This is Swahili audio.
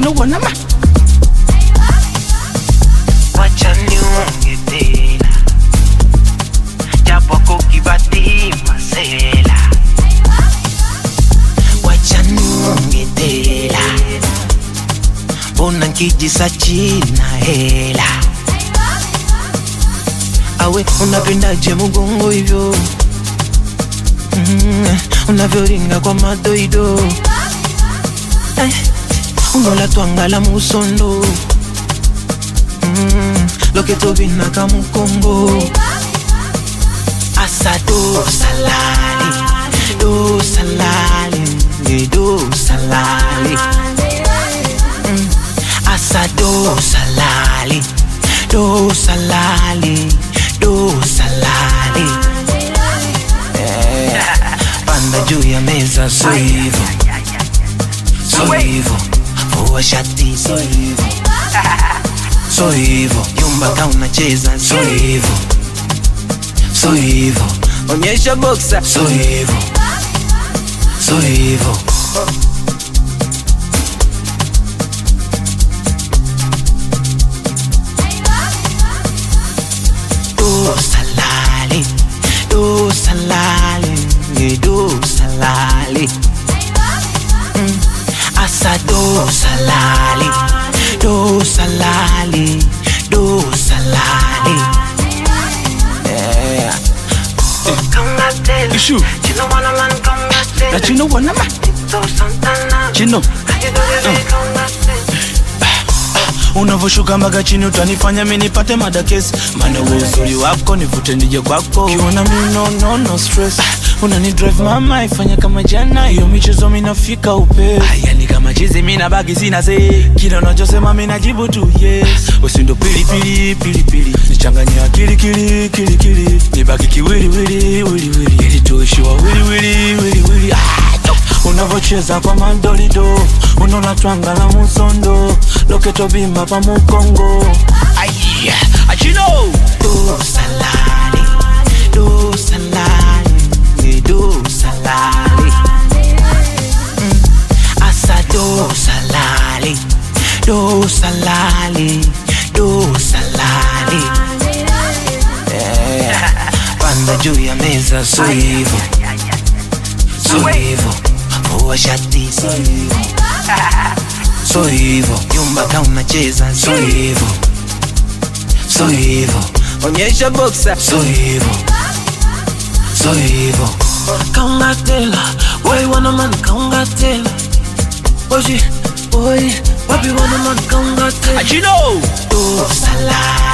achinobona ma wacha niunge tena japo kukibatima sela wacha niunge tena mbona nkijisa china hela awe unapendaje mugongo hivyo mm, unavyoringa kwa madoido eh, unolatwangala musondo mm, loketobina kamukongo asa do salali do salali nge do salali mm, asa do salali do salali do salali Eh, panda juu ya meza so hivo so hivo vua shati so hivo so hivo yumba ka unacheza so hivo so hivo onyesha boxa so hivo so hivo do salali do salali nge do salali Mm, asa do salali do salali do salali yeah. Ishu. achinobona ma chino unavyoshuka mpaka chini utanifanya mi nipate madakesi mana uwe uzuri wako nivute nije kwako ukiona mi no, no, no stress unani drive mama ifanya kama jana hiyo michezo minafika upe yani kama chizi mina baki sina se kila unachosema minajibu tu yes usindo pilipili pilipili nichanganye akili kili kili kili nibaki kiwili wili wili wili ili tuishiwa wili wili wili wili ah, no. unavocheza kwa madolido unolatwangala musondo loketobimba pa mukongo Aiya, achino do salali do salali nge do salali Mm, asa do salali do salali do salali yeah. panda juu ya meza so hivo so hivo vua shati so hivo so hivo yumba ka unacheza so hivo so hivo onyesha boxa so hivo so hivo kaungatela boy wana man kaungatela oji boy wapi wana man kaungatela achino do salali